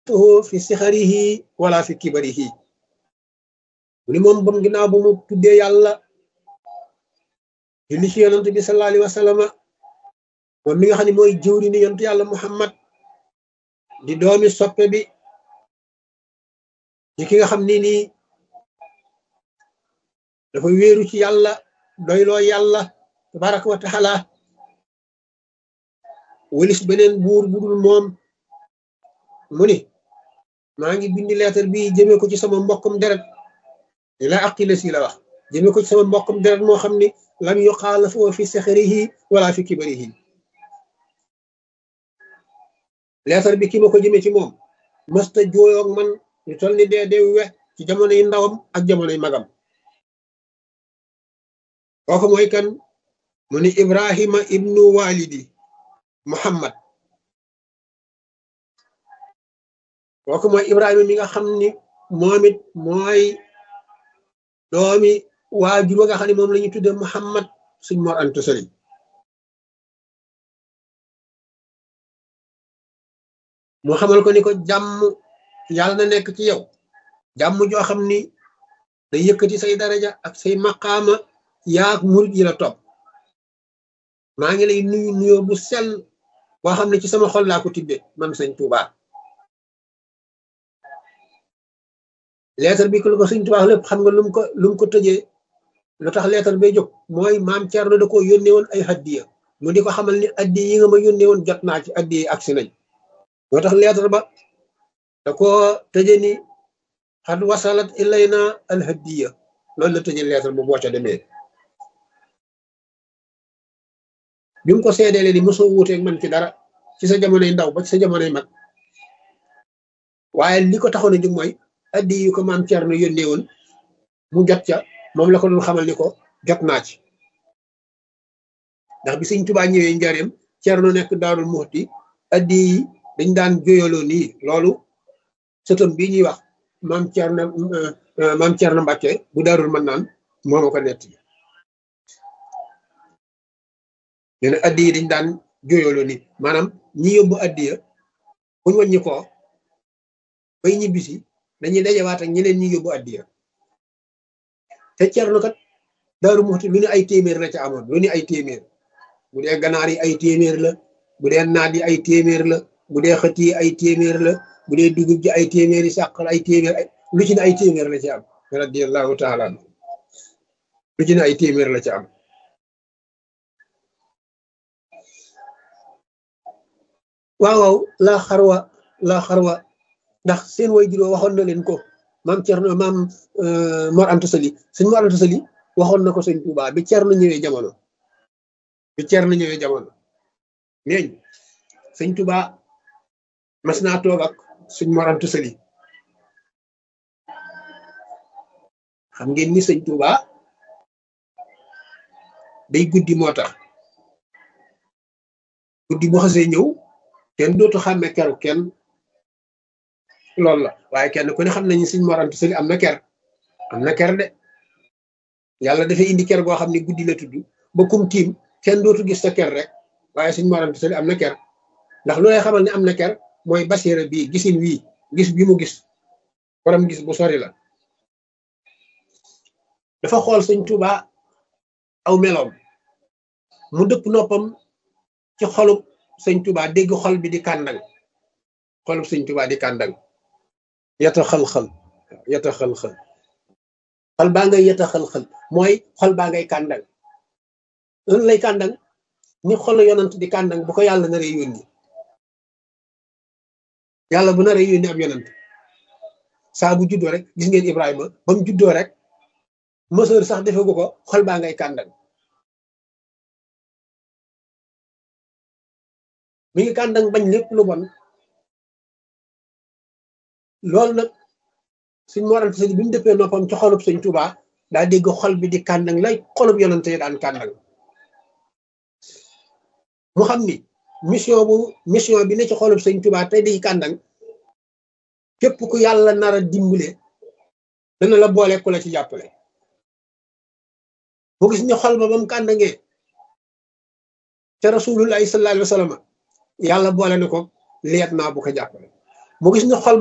yuxaalifuhu fi sixarihi wala fi kibarihi mu ni moom bam ginnaaw ba mu tuddee yàlla julli ci yonent bi sallallahu alayhi wa sallama moom mi nga xam ne mooy jëwri ni yonent yàlla muhammad di doomi soppe bi di ki nga xam ni nii dafa wéeru ci yàlla doyloo yàlla tabaraka wa taala walis beneen buur budul moom mu ni maa ngi bindi leetar bi jëmee ko ci sama mbokkum deret li la aqila si la wax jëmee ko ci sama mbokkum deret moo xam ni lam yuxaalafu fi saxarihi wala fi kibarihi leetar bi ki ma ko jëmee ci moom mësta jooyoog man ñu toll ni dee dee we ci jamonoy ndawam ak jamonoy magam kooku mooy kan mu ni ibrahima ibnu walidi muhammad kooku mooy ibrahima mi nga xam ni moom it mooy doomi waajur wa nga xam ne moom la ñu tudde muhammad suñ mor antu sali mu xamal ko ni ko jàmm yàlla na nekk ci yow jàmm joo xam ni day yëkkati say daraja ak say maqaama yaak murit yi la topp maa ngi lay nuyu nuyoo bu sell boo xam ne ci sama xol laa ko tibbe man sëñ Tuuba leetar bi ko sëñ Tuuba lépp xam nga lum ko lum ko tëjee lu tax leetar bay jóg mooy maam Cerno da ko yónnee woon ay addiya mu di ko xamal ni addi yi nga ma yónnee woon jot naa ci addi yi agsi nañ moo tax leetar ba da ko tëje ni xad wasalat ilayna al hadiya loolu la tëje leetar bu boo ca demee bi mu ko seedeele ni mosoo wuuteeg man ci dara ci sa jamonoy ndaw ba ci sa jamonoy mag waaye li ko taxoon a jóg mooy addi yu ko maam Cerno yónnee woon mu jot ca moom la ko doon xamal ni ko jot naa ci ndax bi sëñ Tuubaa ñëwee njareem Cerno nekk Daarul Muxti addi yi dañ daan joyaloo nii loolu sëtam bii ñuy wax maam Cerno maam Cerno Mbàkke bu Daarul Mannaan moo ma ko nett nee na addi yi dañ daan joyaloo nii maanaam ñi yóbbu addi ya buñ wàññi ko bay ñibbisi dañuy dajawaat ak ñeneen ñi yóbbu addi ya te Cerno kat Daaru Muxti lu ne ay téeméer la ca amoon lu ne ay téeméer bu dee ganaar yi ay téeméer la bu dee naat yi ay téeméer la bu dee xët yi ay téeméer la bu dee dugub ji ay téeméer yi sàq ay téeméer lu ci ne ay téeméer la ci am radiyallahu taala lu ci ne ay téeméer la ci am waaw waaw laa xarwa laa xarwa ndax seen way juróo waxoon na leen ko maam Cerno maam Mor Anta Sali sëñ Mor Anta Sali waxoon na ko sëñ Tuubaa bi Cerno ñëwee jamono bi Cerno ñëwee jamono neeñ sëñ Tuubaa mas naa toog ak sëñ Mor Anta Sali xam ngeen ni sëñ Tuubaa day guddi moo tax guddi bu xasee ñëw kenn dootu xàmme keru kenn loolu la waaye kenn ku ne xam nañu sëñ Mor Anta Sali am na ker am na ker de yàlla dafay indi ker goo xam ne guddi la tudd ba kum tiim kenn dootu gis sa ker rek waaye sëñ Mor Anta Sali am na ker ndax lu lay xamal ne am na ker mooy basiira bii gisin wii gis bi mu gis borom gis bu sori la dafa xool sëñ Tuubaa aw meloom mu dëpp noppam ci xolub sëñ Tuubaa dégg xol bi di kàndang xolub sëñ Tuubaa di kàndang yata xal-xal yata xal-xal xol baa ngay yata xal-xal mooy xol baa ngay kàndang loolu lay kàndang ni xolu yonant di kàndang bu ko yàlla naree yónni yàlla bu naree yónni ab yonant saa bu juddoo rek gis ngeen Ibrahima ba mu juddoo rek mësër sax defegu ko xol baa ngay kàndang mi ngi kàndang bañ lépp lu bon loolu nag suñ moral sëñ bi mu dëppee noppam ci xolub sëñ Tuubaa daa dégg xol bi di kàndang lay xolub yonante yi daan kàndang mu xam ni mission bu mission bi ne ci xolub sëñ Tuubaa tey di kàndang képp ku yàlla nar a dimbale dana la boole ku la ci jàppale mu gis ni xol ba ba mu kàndangee ca rasulullahi sallallahu alayhi wa sallam yàlla boole na ko leet naa bu ko jàppale mu gis ne xol